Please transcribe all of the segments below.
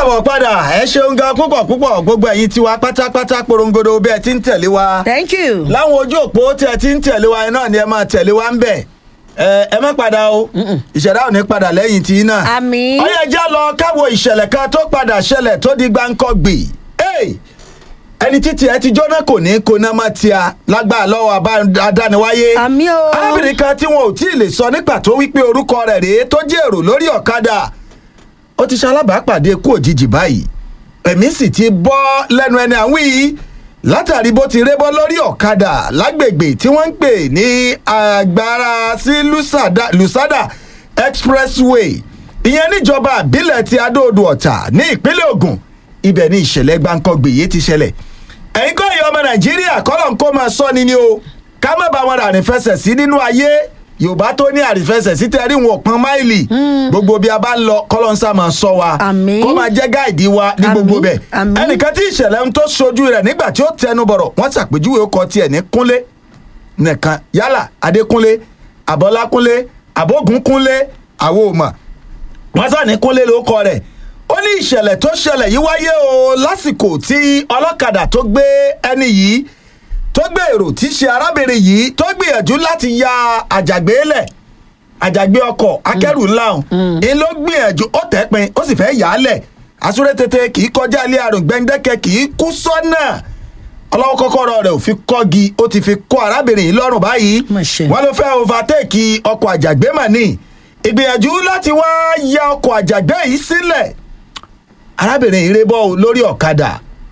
káàbọ̀ padà ẹ ṣeun gan púpọ̀ púpọ̀ gbogbo ẹ̀yin tiwa pátápátá porongodo bí ẹ ti ń tẹ̀lé wa thank you. láwọn ojú òpó tí ẹ ti ń tẹ̀lé wa náà ni ẹ máa tẹ̀lé wa ń bẹ̀ ẹ ẹ má padà o ìṣẹ̀dá ò ní padà lẹ́yìn tí náà. Àmín. ọyẹ jẹ́ lọ káwo ìṣẹ̀lẹ̀ kan tó padà ṣẹlẹ̀ tó di gbáǹkọ́gbì Hey! ẹni títí ẹ ti jóná kò ní kóná má tíya lágbára lọ́wọ́ abá- adániwáyé. Àmín o. arábìnrin kan tí wọn ò tí ì lè sọ ní pàtó wípé orúkọ rẹ̀ rèé tó jẹ́ èrò lórí ọ̀kadà ó ti ṣalábàápàdé ikú òjijì báyìí ẹ̀mí sì ti bọ́ lẹ́nu ẹni àwọn yìí látàrí bó ti rébọ́ lórí ọ̀kadà lágbègbè tí wọ́n ń pè ní agbára sí lusada, lusada expressway ìyẹn níjọba àbílẹ̀ ti adóodò ọ̀tà ní ìpínlẹ̀ Ògùn ibẹ̀ ni ìṣẹ̀lẹ̀ gbáǹkọ́gbè yìí ti ṣẹlẹ̀ ẹ̀yin kọ́ ìyá ọmọ nàìjíríà kọ́lọ̀ ń kó máa sọ ni ni o ká má bá wọn àrífẹsẹ̀ sí nínú ayé yorùbá tó ní àrífẹsẹ̀ sí tẹ́rí wọn pọn máìlì gbogbo bí a bá ń lọ kọ́lọ̀ ń sá máa sọ wa Àmín. kó máa jẹ́ gáìdì wa ní gbogbo Àmín. bẹ̀ Àmín. ẹnìkan tí ìṣẹ̀lẹ̀ ń tó sojú rẹ̀ nígbà tí ó tẹnu bọ̀rọ̀ wọ́n ṣàpèjúwe ó kọ tiẹ̀ ní kúnlé nìkan yálà adékúnlé àbọ́lákúnlé àbógúnkúnlé àwọn ò mọ̀ wọ́n sá ní kúnlé ló kọ rẹ̀ ó ní ìṣẹ̀lẹ̀ tó ṣẹlẹ̀ yìí wáyé o lásìkò tí ọlọ́kadà tó gbé ẹni yìí tó gbé èrò tí í ṣe arábìnrin yìí tó gbìyànjú láti ya àjàgbé lẹ̀ àjàgbé ọkọ̀ akẹ́rù ńlá ọ̀hún ń ló gbìyànjú ó tẹ́ pin ó sì fẹ́ yà á lẹ̀ àsúré tètè kì í kọjá ilé àrùn gbẹ̀ǹdẹ́kẹ̀ kì í kú sọ́nà ọlọ́wọ́ kọ́kọ́rọ́ rẹ̀ ò fi kọ́gi ó ti fi kọ́ arábìnrin yìí lọ́rùn báyìí Mà ṣe. wọ́n ló fẹ́ overtake ọkọ̀ àjàgbé mà ní ìgbìyànjú láti wá ya ọkọ̀ àjàgbé yìí sílẹ̀ arábìnrin yìí rébọ́ o lórí ọ̀kadà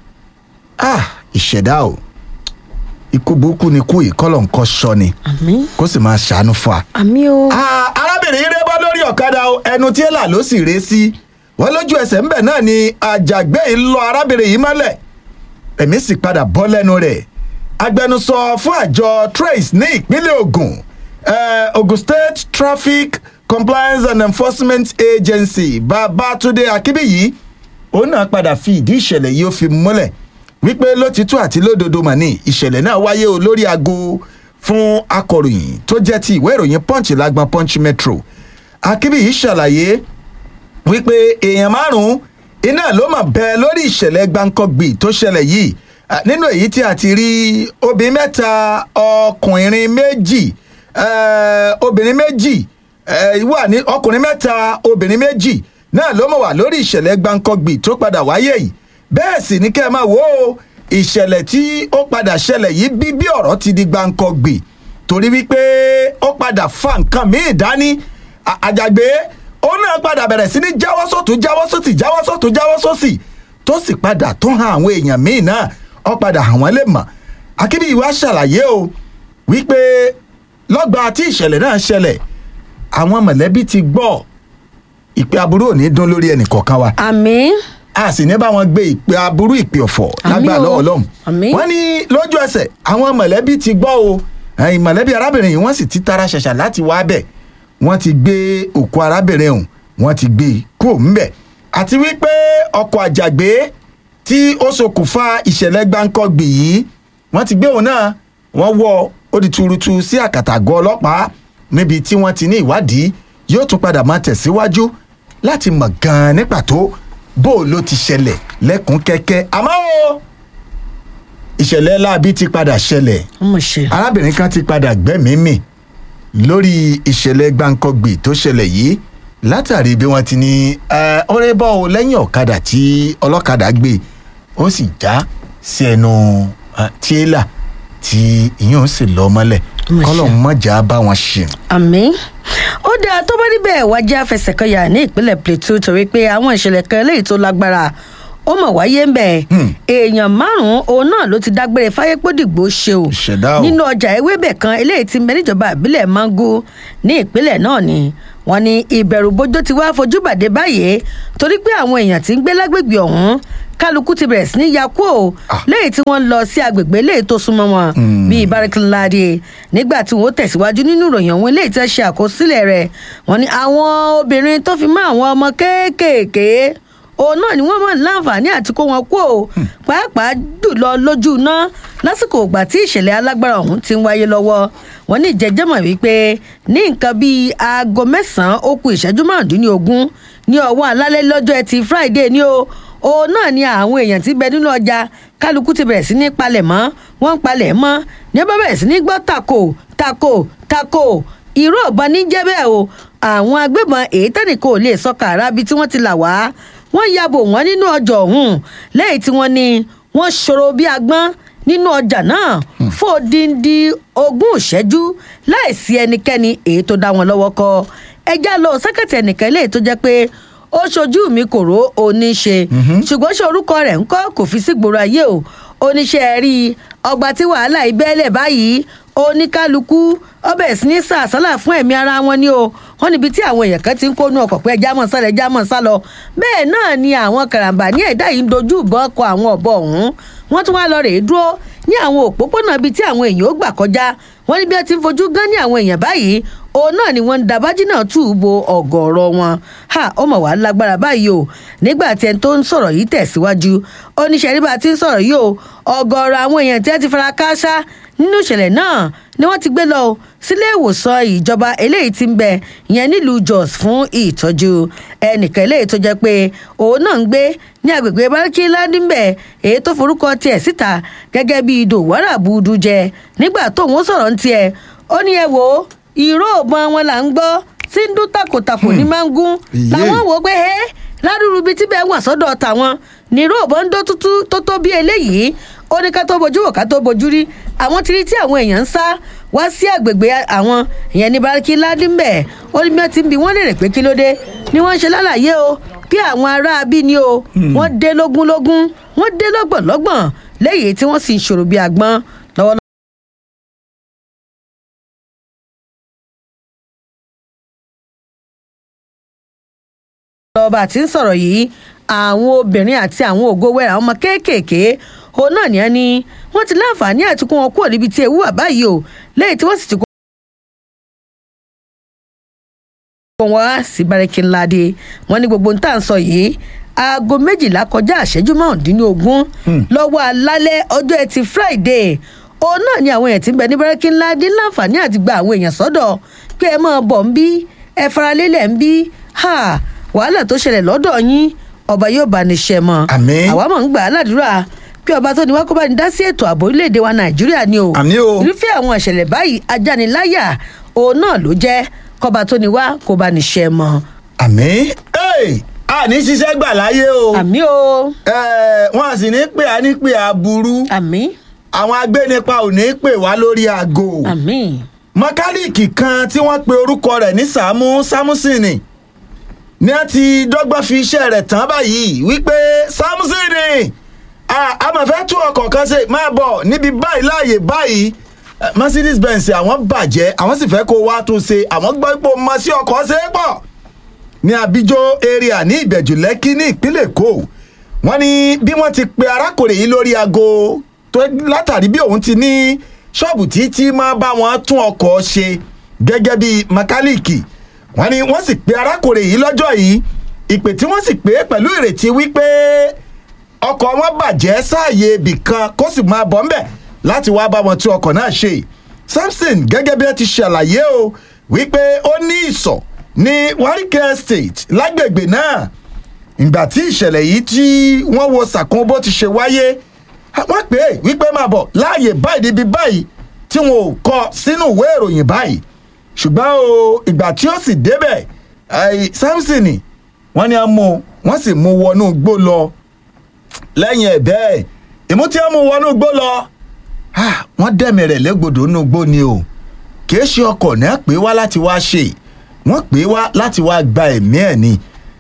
ah ìṣẹ̀dá o ikú burúkú ni kú yìí kọ́lọ̀ nǹkan sọ ni àmì kó sì máa ṣàánú fún wa. àmì o. Ah, arábìnrin yìí rébọ́ lórí ọ̀kadà o ẹnu tí èèlà ló sì ré sí wọ́n lójú ẹsẹ̀ ńbẹ̀ náà ni àjàgbé yìí lọ arábìnrin yìí mọ́lẹ̀ ẹ̀mí sì padà bọ́ lẹ́nu rẹ̀ agbẹnusọ fún àjọ trace ní ìpínlẹ̀ Ògùn eh, Ogun State Traffic Compliance and Enforcement Agency Babátúndé Akínbíyì òun náà padà fi ìdí ìṣẹ̀lẹ̀ yìí ó fi múlẹ̀ wípé lótìtú àti lódodo mà ní ìṣẹ̀lẹ̀ náà wáyé o lórí aago fún akọ̀ròyìn tó jẹ́ ti ìwé ìròyìn Punch lágbọn Punch Metro Akínbíyì ṣàlàyé wípé èèyàn márùn-ún iná ló mà bẹ lórí ìṣẹ̀lẹ̀ gbáǹkọ́gbì tó ṣẹlẹ̀ yìí Ah, nínú èyí tí a ti rí obìnrin mẹ́ta ọkùnrin méjì eh, obìnrin méjì eh, wà ní ọkùnrin mẹ́ta obìnrin méjì náà ló mọ̀ wá lórí ìṣẹ̀lẹ̀ gbáǹkọ́gbì tó padà wáyé yìí bẹ́ẹ̀ sì ní kẹ́ ẹ máa wò ó ìṣẹ̀lẹ̀ tí ó padà ṣẹlẹ̀ yìí bí bí ọ̀rọ̀ ti di gbáǹkọ́gbì torí wípé ó padà fa nǹkan míì dání À- àjàgbé ó náà padà bẹ̀rẹ̀ sí ní jáwọ́ sọ́tún jáwọ́ sọ́tì jáwọ́ sọ́tún jáwọ́ sọ́sì tó sì padà tó hàn àwọn èèyàn míì náà ó padà hàn wọ́n lè mọ̀ akíbíyì wá ṣàlàyé o wípé lọ́gbà tí ìṣẹ̀lẹ̀ náà ṣẹlẹ̀ àwọn mọ̀lẹ́bí ti gbọ́ ìpè aburú ò ní dún lórí ẹnì kọ̀ọ̀kan wa àmì a sì ní bá wọn gbé ìpè aburú ìpè ọ̀fọ̀ Àmín lágbà o. lọ́wọ́ lọ́hùn. Àmín. wọ́n ní lójú ẹsẹ̀ àwọn mọ̀lẹ́bí ti gbọ́ o ẹ̀yìn mọ̀lẹ́bí arábìnrin yìí wọ́n sì ti tara ṣẹ̀ṣà láti wá bẹ̀ wọ́n ti gbé òkú arábìnrin ọ̀hún wọ́n ti gbé e kúrò ńbẹ̀ àti wípé ọkọ̀ àjàgbé tí ó ṣokùnfà ìṣẹ̀lẹ̀ gbáǹkọ́gbì yìí wọ́n ti gbé òun náà wọ́n wọ́ ó di tuurutu sí àkàtàgọ́ ọlọ́pàá níbi tí wọ́n ti ní ìwádìí yóò tún padà máa tẹ̀síwájú láti mọ̀ gan-an ní pàtó bó o ló ti ṣẹlẹ̀ lẹ́kùn kẹ́kẹ́ àmọ́ o ìṣẹ̀lẹ̀ láabi ti padà ṣẹlẹ̀ ọmọ ṣe. arábìnrin kan ti padà gbẹ́mìí mì lórí ìṣẹ̀lẹ̀ gbáǹkọ́gbì tó ṣẹlẹ̀ yìí látàrí bí wọ́n ti ní ẹ, ọ̀rẹ́ bọ́ ọ lẹ́yìn ọ̀kadà tí ọlọ́kadà gbé ó sì já sí ẹnu ẹ, tíélà tí ìyẹn ó sì lọ mọ́lẹ̀ Mà ṣe. kọ́lọ̀ mọ́jà bá wọn ṣe. àmì ó dáa tó bá níbẹ̀ wá jẹ́ àfẹsẹ̀kọyà ní ìpínlẹ̀ plateau torí pé àwọn ìṣẹ̀lẹ̀ kan eléyìí tó lágbára ó mọ̀ wáyé ń bẹ̀ èèyàn márùn-ún òun náà ló ti dágbére fáyépódìgbò ṣe o Ìṣẹ̀dá o. nínú ọjà ewébẹ̀ kan eléyìí ti mẹ́ níjọba ìbílẹ̀ mango ní ìpínlẹ̀ náà ni wọ́n ní ìbẹ̀rù bójó ti wá fojú bàdé báyìí torí pé àwọn èèyàn tí ń gbé lágbègbè ọ̀hún kálukú ti bẹ̀rẹ̀ sí ní ya kú o Ah. léyìí tí wọ́n ń lọ sí agbègbè léyìí tó súnmọ́ wọn bíi bárakínláde nígbà tí wọ́n tẹ̀síwájú nínú ìròyìn ọ̀hún léyìí tí wọ́n ṣe àkọsílẹ̀ rẹ̀ wọ́n ní àwọn obìnrin tó fi mọ́ àwọn ọmọ kéékèèké òun náà ni wọ́n mọ̀ láǹfààní àti kó wọn kú o pàápàá jùlọ lójú iná lásìkò ìgbà tí ìṣẹ̀lẹ̀ alágbára ọ̀hún ti ń wáyé lọ́wọ́ wọn ní ìjẹ́jẹ́mọ̀ wípé ní nǹkan bíi aago mẹ́sàn-án ó kù ìṣẹ́jú márùndínlógún ní ọwọ́ alálẹ́ lọ́jọ́ ẹtì friday ni o òun náà ni àwọn èèyàn ti bẹ nínú ọjà kálukú ti bẹ̀rẹ̀ sí ní palẹ̀ mọ́ wọ́n ń palẹ̀ mọ́ ní bá bẹ̀rẹ̀ sí ní gbọ́ tako tako tako ìró ọ̀bọ ní jẹ́ bẹ́ẹ̀ o àwọn agbébọn èyí tẹ́nìkan ò lè sọ kàrá bíi tí wọ́n ti là wá wọ́n ya bò wọ́n nínú ọjà ọ̀hún lẹ́yìn tí wọ́n ní wọ́n ṣòro bí agbọ́n nínú ọjà náà fún odindi ogún ìṣẹ́jú láìsí ẹnikẹ́ni èyí tó dá wọn lọ́wọ́ kọ ẹjá lọ sẹ́kẹ̀tì ẹnìkan eléyìí tó jẹ́ pé ó ṣojú mi kò ró oníṣe ṣùgbọ́n ṣe orúkọ rẹ̀ ń kọ́ kò fi sí gbòòrò ayé o oníṣẹ́ rí ọgbà tí wàhálà ìbẹ́lẹ̀ báyìí oníkálukú ọbẹ̀ sí ní sàásálà fún ẹ̀mí ara wọn ni o wọn níbi tí àwọn èèyàn kan ti ń kónú ọkọ̀ pé ẹja mọ̀ sálọ ẹja mọ̀ sálọ bẹ́ẹ̀ náà ni àwọn karambà ní ẹ̀dá yìí ń dojú ìbọn kọ àwọn ọ̀bọ ọ̀hún wọ́n tún wá lọ rèé dúró ní àwọn òpópónà ibi tí àwọn èèyàn ó gbà kọjá wọ́n ní bí wọ́n ti ń fojú gán ní àwọn èèyàn báyìí òun náà ni wọ́n ń dabájí náà tù ú bo ọ̀gọ̀ọ̀rọ̀ wọn ha ó mọ̀ wá lágbára báyìí o nígbà tí ẹni tó ń sọ̀rọ̀ yìí tẹ̀síwájú oníṣẹ́ nígbà tí ń sọ̀rọ̀ yìí o ọ̀gọ̀ọ̀rọ̀ àwọn èèyàn tí wọ́n ti fara kááṣá nínú ìṣẹ̀lẹ̀ náà ni wọ́n ti gbé lọ sílé ìwòsàn ìjọba eléyìí ti ń bẹ ìyẹn nílùú jos fún ìtọ́jú ẹnìkan eléyìí tó jẹ́ pé òun náà ń gbé ní agbègbè báríkì ládìmbẹ̀ èyí tó forúkọ tiẹ̀ síta gẹ́gẹ́ bí dòwárà budu jẹ nígbà tóun sọ̀rọ̀ ń tiẹ̀ ó ní ẹ wò ó ìró ògbọ́n wọn là ń gbọ́ tí ń dún takòtakò ní mángún làwọn wò ó pé ẹ́ ládùúrú bíi tíbẹ̀ wà sọ́dọ̀ tàwọn níró ògbọ́n ń dó tútú tó tó bí eléyìí ó ní ká tó bojú wò ká tó bojú rí àwọn tí rí tí àwọn èèyàn ń sá wá sí àgbègbè àwọn ìyẹn ní baraki ládìmbẹ̀ ó ní bí wọ́n ti ń bi wọ́n lè rè pé kí ló dé ni wọ́n ń ṣe lálàyé o bí àwọn ará bí ni o wọ́n dé lógúnlógún wọ́n dé lọ́gbọ̀nlọ́gbọ̀n léyìí tí wọ́n sì ń ṣòro bí agbọ́n lọ́wọ́ lọ́ba tí ń sọ̀rọ̀ yìí àwọn obìnrin àti àwọn ògo wẹ̀rẹ̀ àwọn ọmọ kéékèèké òun náà ní ẹni wọ́n ti láǹfààní àti kó wọn kúrò níbi tí ewu wà báyìí o lẹ́yìn tí wọ́n sì ti kó wọn wá sí bárẹ́kì ńlá dé wọ́n ní gbogbo nǹta ń sọ yìí aago méjìlá kọjá àṣẹjú márùndínlógún lọ́wọ́ alálẹ́ ọjọ́ ẹtì friday òun náà ni àwọn èèyàn ti ń bẹ ní bárẹ́kì ńlá dé láǹfààní àti gba àwọn èèyàn sọ́dọ̀ pé ẹ máa bọ̀ ń bí ẹ faralélẹ̀ ń bí wàhálà tó ṣẹlẹ̀ lọ́dọ̀ yín ọba yóò bá ní ṣe mọ́ Àmín. àwa mọ̀ ń gbà á ládùúrà pé ọba tó ní wá kó bá ní dá sí ètò ààbò orílẹ̀-èdè wa nàìjíríà ni o Àmín o. irúfẹ́ àwọn ìṣẹ̀lẹ̀ báyìí ajániláyà òun náà ló jẹ́ kọba tó ní wá kó bá ní ṣe mọ́ àmì a ní ṣiṣẹ́ gbà láyé o àmì o Eh, wọn à sì ní pè á ní pè á burú àmì àwọn agbénipa ò ní pè wá lórí aago àmì mọkálíìkì kan tí wọ́n pe orúkọ rẹ̀ ní sàmú sámúsìnì ni a ti dọ́gbọ́n fi iṣẹ́ rẹ̀ tán báyìí wípé sámúsìnì a máa fẹ́ tún ọkọ̀ kan ṣe máa bọ̀ níbi báyìí láàyè báyìí Eh, mercedes benz àwọn bàjẹ́ àwọn sì fẹ́ kó wá tún ṣe àwọn gbọ́ ipò mọ sí ọkọ̀ ṣe é pọ̀ ní abijó area ní ìbẹ̀jù lẹ́kí ní ìpínlẹ̀ èkó wọ́n ní bí wọ́n ti pe arákùnrin yìí lórí aago tó látàrí bí òun ti ní ṣọ́ọ̀bù títí máa bá wọn tún ọkọ̀ ṣe gẹ́gẹ́ bí mẹkáníìkì wọ́n ní wọ́n sì pe arákùnrin yìí lọ́jọ́ yìí ìpè tí wọ́n sì pè é pẹ̀lú ìrètí wípé ọkọ̀ wọn bàjẹ́ sáàyè ibì kan kó sì máa bọ̀ ńbẹ̀ láti wá bá wọn tún ọkọ̀ náà ṣe samson gẹ́gẹ́ bí ẹ ti ṣàlàyé o wípé ó ní ìsọ̀ ní warike estate lágbègbè náà ìgbà tí ìṣẹ̀lẹ̀ yìí tí wọ́n wo sàkún bó ti ṣe wáyé wọ́n pè é wípé máa bọ̀ láàyè báyìí níbi báyìí tí wọn ò kọ sínú ìwé ìròyìn báyìí ṣùgbọ́n o ìgbà tí ó sì débẹ̀ ai, samson wọ́n ní a mú wọ́n sì mú wọnú igbó lọ lẹ́yìn ẹ̀ bẹ́ẹ̀ ìmú tí wọ́n mú wọnú igbó lọ ah, wọ́n dẹ̀mí rẹ̀ légbodò nínú igbó ni o kìí ṣe ọkọ̀ náà pé wá láti wá ṣe wọ́n pè wá láti wá gba ẹ̀mí ẹ̀ ni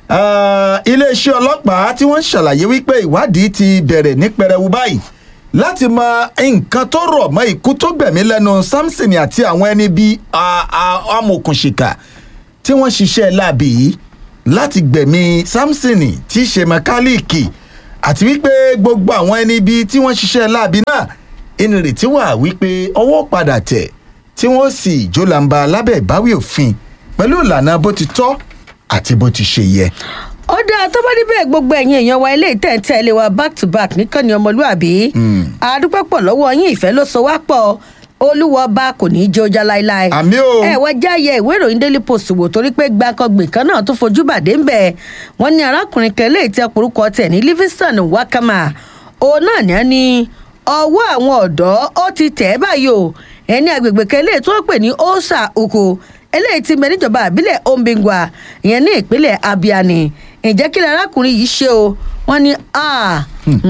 Ah, iléeṣẹ́ ọlọ́pàá tí wọ́n ṣàlàyé wípé ìwádìí ti bẹ̀rẹ̀ ní pẹrẹwu báyìí láti mọ nǹkan tó rọ̀ mọ́ ikú tó gbẹ̀mí lẹ́nu samson àti àwọn ẹni bíi ah, ah, amòkùnṣìkà tí wọ́n ṣiṣẹ́ láàbì yìí láti gbẹ̀mí samson tí í ṣe mẹkáníìkì àti wípé gbogbo àwọn ẹni bíi tí wọ́n ṣiṣẹ́ láàbì náà ìnirètí wà wípé ọwọ́ padà tẹ̀ tí wọ́n sì jólàǹbà lábẹ́ ìbáwí òfin pẹ̀lú ìlànà bó ti tọ́ àti bó ti ṣe yẹ. ó dáa tó bá níbẹ̀ gbogbo ẹ̀yin èèyàn wa ilé ìtẹ̀ǹtẹ̀lé wa back to back níkànnì ọmọlúàbí àdúpẹ́ pọ̀ lọ́wọ́ yín ìfẹ́ ló so wá pọ̀ olúwa ọba kò ní í jẹ́ ọjà láéláé Àmì o. ẹ wá jáyẹ ìwé ìròyìn daily post wò torí pé gbàǹkangbè kan náà tó fojú bàdé ń bẹ̀ wọ́n ní arákùnrin kan léyìí tí ọkùnrúkọ tẹ̀ ní livingston wakama òun náà ní á ní ọwọ́ àwọn ọ̀dọ́ ó ti tẹ̀ ẹ́ báyìí o ẹni agbègbè kan léyìí tó ń pè ní osa oko eléyìí ti mẹ níjọba àbílẹ̀ ombingwa ìyẹn ní ìpínlẹ̀ abiani ǹjẹ́ kí ni arákùnrin yìí ṣe o wọ́n ní ah,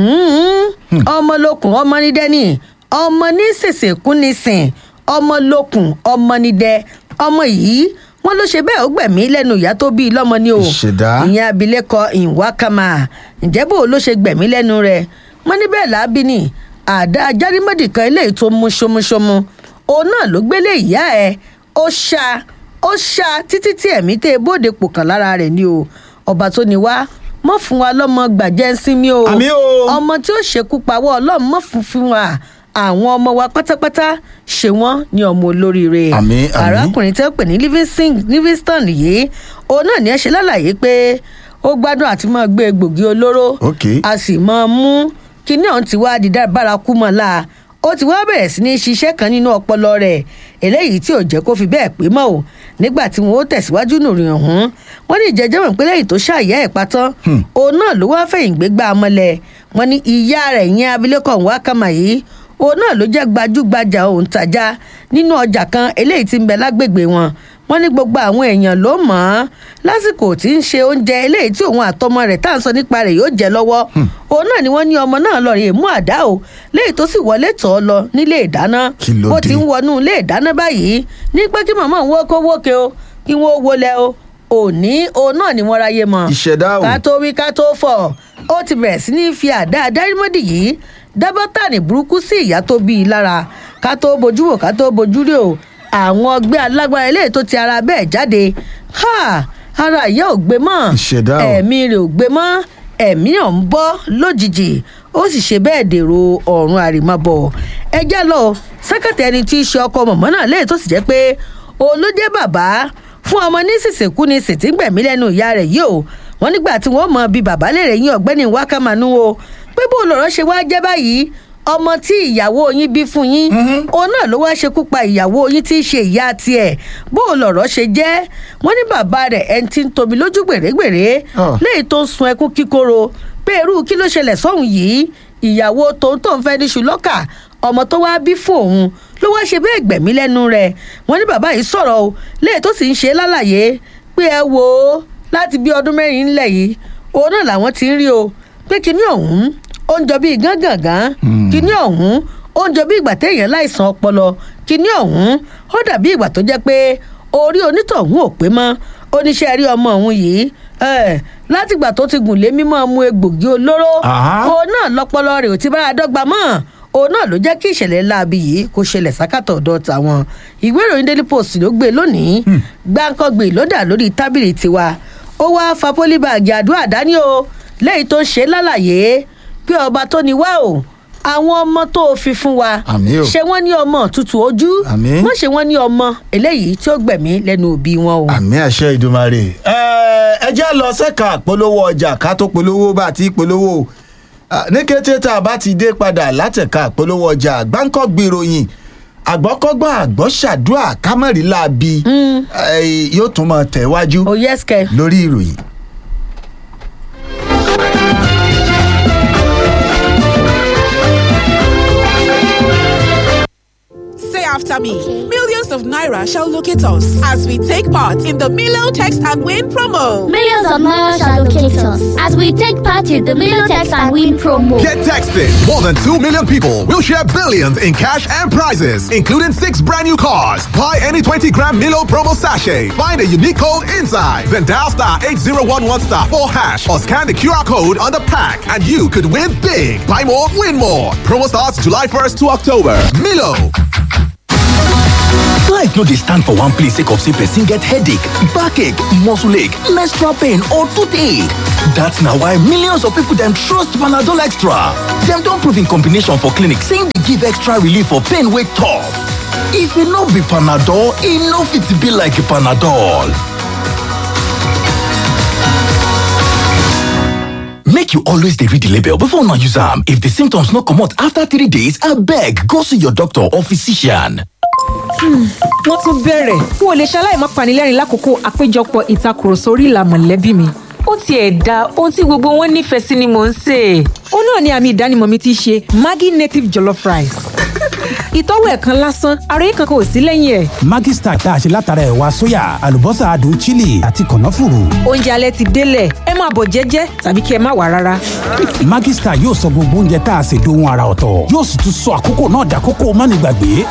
mm, ọmọ lókun ọmọ ní dẹ́nì ọmọ ní sèsè kún ní sìn ọmọ lókun ọmọ ní dẹ ọmọ yìí wọ́n ló ṣe bẹ́ẹ̀ ó gbẹ̀mí lẹ́nu ìyá tó bí i lọ́mọ ni o Ìṣẹ̀dá. ìyẹn abilékọ ìwákàmà ǹjẹ́ bó ló ṣe gbẹ̀mí lẹ́nu rẹ̀ wọ́n ní bẹ́ẹ̀ lábí ni àdá ajárímọ́dì kan eléyìí tó mú ṣomuṣomu òun náà ló gbélé ìyá ẹ̀ ó ṣá ó ṣá títí tí ẹ̀mí tẹ́ bóde pò kàn lára rẹ̀ ni o ọba tó ní wá mọ́ fún wa lọ́mọ gbàjẹ́ ń sinmi o Àmì o. ọmọ tí ó ṣekú pawọ́ ọlọ́run mọ́ fún fún wa àwọn ọmọ wa pátápátá ṣe wọ́n ní ọmọ olóríire Àmì, àmì. arákùnrin tí ó pè ní Livingston- livingston yìí òun náà ní ẹ ṣe lálàyé pé ó gbádùn àti máa gbé egbògi olóró Ok. a sì máa mú kíní ọ̀hún ti wá di dá- bárakú mọ́ la ó ti wá bẹ̀rẹ̀ sí ní ṣiṣẹ́ kan nínú ọpọlọ rẹ̀ eléyìí tí ò jẹ́ kó fi bẹ́ẹ̀ pé mọ́ o nígbà tí wọn ó tẹ̀síwájú nùrìn ọ̀hún wọ́n ní ìjẹ́jẹ́ mọ̀ pé lẹ́yìn tó ṣàyẹ́ ẹ̀ patán òun náà ló wáá fẹ̀yìn gbégbá amọ̀lẹ̀ wọ́n ní ìyá rẹ̀ yẹn abilékọ̀ Nwakama yìí òun náà ló jẹ́ gbajúgbajà òǹtajà nínú ọjà kan eléyìí tí ń bẹ lágbègbè wọn wọ́n ní gbogbo àwọn èèyàn ló mọ̀ ọ́n lásìkò tí ń ṣe oúnjẹ eléyìí tí òun àtọmọ rẹ̀ tá à ń sọ nípa rẹ̀ yóò jẹ lọ́wọ́ òun náà ni wọ́n ní ọmọ náà lọ rè mú àdá o léyìí tó sì wọlé tọ̀ ọ́ lọ nílé ìdáná Kí ló bó dé? ti ń wọnú ilé ìdáná báyìí ní pé kí màmá òun ó kó wókè o kí wọ́n ó wọlé o òní òun náà ni wọ́n ráyè mọ́ Ìṣẹ̀dá o. ká tó wí ká tó fọ̀ ó ti bẹ̀rẹ̀ sí ní fi àdá adárímọ́dì yìí dábọ́tà ní burúkú sí ìyá tó bí i lára ká tó bojú wò ká tó bojú rí o àwọn ọgbẹ́ alágbára eléyìí tó ti ara bẹ́ẹ̀ jáde ha ara ìyá ò gbé mọ́ Ìṣẹ̀dá o. ẹ̀mí rẹ̀ ò gbé mọ́ ẹ̀mí ọ̀ ń bọ́ lójijì ó sì ṣe bẹ́ẹ̀ dèrò ọ̀run àrèmábọ̀ ẹjẹ́ lọ sẹ́kẹ̀tì ẹni tí í ṣe ọkọ mọ̀mọ́ náà léyìí tó sì jẹ́ pé òun ló jẹ́ bàbá fún ọmọ ní sísìnkú ni sì ti ń gbẹ̀mí lẹ́nu ìyá rẹ̀ yìí o wọ́n nígbà tí wọ́n mọ bíi bàbá lè rè yín ọ̀gbẹ́ni wákàmánú o pé bó lọ̀rọ̀ ṣe wá jẹ́ báyìí ọmọ tí ìyàwó yín bí fún yín òun náà ló wá ṣekú pa ìyàwó yín tí í ṣe ìyá tiẹ̀ bó lọ̀rọ̀ ṣe jẹ́ wọ́n ní bàbá rẹ̀ ẹni tí ń tobi lójú gbèrègbèrè Ah. léyìí tó ń sun ẹkún kíkorò pé irú kí ló ṣẹlẹ̀ sọ́hùn yìí ìyàwó tòun tó ń fẹ́ ní ṣùlọ́kà ọmọ tó wáá bí fún òun ló wáá ṣe bẹ́ẹ̀ gbẹ̀mí lẹ́nu rẹ̀ wọ́n ní bàbá yìí sọ̀rọ̀ o léyìí tó sì ń ṣe lálàyé pé ẹ wò ó láti bí ọdún mẹ́rin ńlẹ̀ yìí òun náà làwọn ti ń rí o pé kinní ọ̀hún ó ń jọ bíi gángangan kinní ọ̀hún ó ń jọ bí ìgbà téèyàn láìsàn ọpọlọ kinní ọ̀hún ó dàbí ìgbà tó jẹ́ pé orí onítọ̀hún ò pé mọ́ oníṣẹ́ rí ọmọ òun yìí ẹ̀, látìgbà tó ti gùn lé mímọ́ mu egbògi olóró Àhá. òun náà lọ́pọlọ rẹ̀ ò ti bára dọ́gba mọ́ òun náà ló jẹ́ kí ìṣẹ̀lẹ̀ láabi yìí kó ṣẹlẹ̀ sákàtọ̀ ọ̀dọ̀ tàwọn ìwé ìròyìn daily post ló gbé lónìí gbáǹkọ́gbè ló dà lórí tábìlì tiwa ó wá fa pólíbàgì àdúrà dání o lẹ́yìn tó ṣe lálàyé pé ọba tó ní wá o àwọn ọmọ tó o fi fún wa Àmín o. ṣé wọ́n ní ọmọ tútù ojú Àmín. wọ́n ṣe wọ́n ní ọmọ eléyìí tí ó gbẹ̀mí lẹ́nu òbí wọn o. àmì àṣẹ ìdùmarè. ẹ ẹ jẹ́ lọ sẹ́ka polówó ọjà ká tó polówó bá ti polówó Ah, ní kété tá a bá ti dé padà látẹ̀ka polówó ọjà gbáǹkọ́ gbèròyìn àgbọ́kọ́gbọ́n àgbọ́ṣàdúà kámẹ́rì láabi eh, yóò tún máa tẹ̀wájú o yes kẹ. lórí ìròyìn. Say after me. Millions of Naira shall locate us as we take part in the Milo Text and Win promo. Millions of Naira shall locate us as we take part in the Milotex and Win promo. Get texted. More than 2 million people will share billions in cash and prizes, including six brand new cars. Buy any 20 gram Milo promo sachet. Find a unique code inside. Then dial star 8011 star 4 hash or scan the QR code on the pack and you could win big. Buy more, win more. Promo starts July 1st to October. Milo. Life no dey stand for one place sake of say person get headache, backache, muscle ache, menstrual pain or toothache. That's na why millions of people dem trust Panadol Extra. Dem don prove in combination for clinic saying dey give extra relief for pain wey tough. If e no be Panadol, e no fit be like Panadol. make you always dey read the label before una use am. If the symptoms no comot after three days, abeg go see your doctor or physician. wọ́n tún bẹ̀rẹ̀ n ò lè ṣaláì má panilẹ́rìn lákòókò àpéjọpọ̀ ìtakùrọ̀sọ orí ìlà mọ̀lẹ́bí mi. ó tiẹ̀ da ohun tí gbogbo wọn nífẹ̀ẹ́ sí ni mò ń sè é. ó náà ni àmì ìdánimọ̀ mi ti ṣe maggi native jollof rice. ìtọ́wò ẹ̀ kan lásán ara yìí kankan ò sí lẹ́yìn ẹ̀. Maggi Star tá a ṣe látara ẹ̀wà sóyà àlùbọ́sà adùn chili àti kànáfùrù. oúnjẹ alẹ́ ti délẹ̀ ẹ máa bọ̀ jẹ́jẹ́ tàbí kí ẹ má wà rárá. Maggi Star yóò sọ gbogbo oúnjẹ tá a ṣe dohun ara ọ̀tọ̀ yóò sì tún sọ àkókò náà dàkókò mánigbàgbé.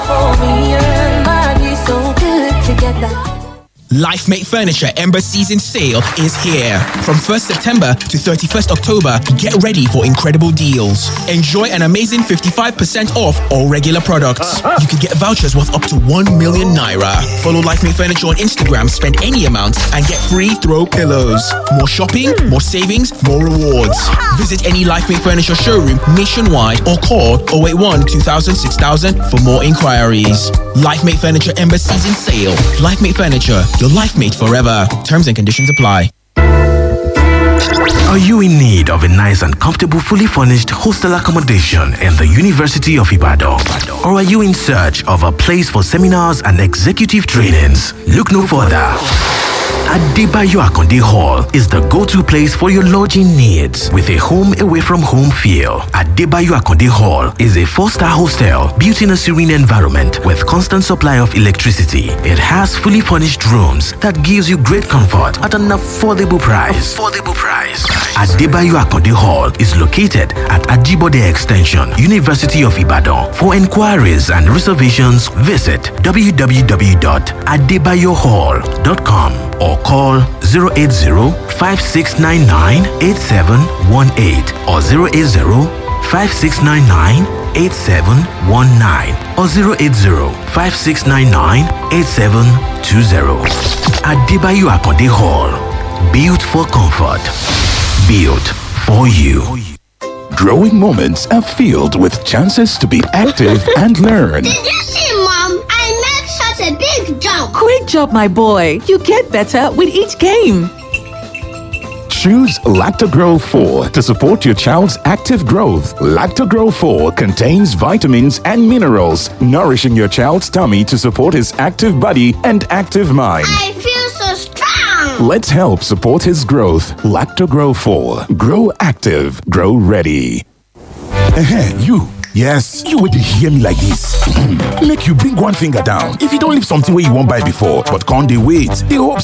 LifeMate Furniture Ember Season Sale is here. From 1st September to 31st October, get ready for incredible deals. Enjoy an amazing 55% off all regular products. You can get vouchers worth up to 1 million naira. Follow LifeMate Furniture on Instagram, spend any amount, and get free throw pillows. More shopping, more savings, more rewards. Visit any LifeMate Furniture showroom nationwide or call 081 2000 6000 for more inquiries. LifeMate Furniture Ember Season Sale. LifeMate Furniture, your life mate forever. Terms and conditions apply. Are you in need of a nice and comfortable, fully furnished hostel accommodation in the University of Ibadan? Or are you in search of a place for seminars and executive trainings? Look no further. Adebayo Akonde Hall is the go-to place for your lodging needs with a home away from home feel. Adebayo Akonde Hall is a four-star hostel built in a serene environment with constant supply of electricity. It has fully furnished rooms that gives you great comfort at an affordable price. Affordable price. Adebayo Akonde Hall is located at Ajibode Extension, University of Ibadan. For inquiries and reservations, visit www.adebayohall.com or call 080-5699-8718 or 080-5699-8719 or 080-5699-8720. Adebayo Akonde Hall. Built for comfort. Built for you. Growing moments are filled with chances to be active and learn. Did you see, Mom? I made such a big jump. Great job, my boy. You get better with each game. Choose Lactogro 4 to support your child's active growth. Lactogro 4 contains vitamins and minerals, nourishing your child's tummy to support his active body and active mind. I feel so strong. Let's help support his growth. Lactogro 4. Grow active. Grow ready. Ehen, you. Yes, you would hear me like this. Make you bring one finger down. If you don't leave something where you won't buy before, but can't they wait? They hope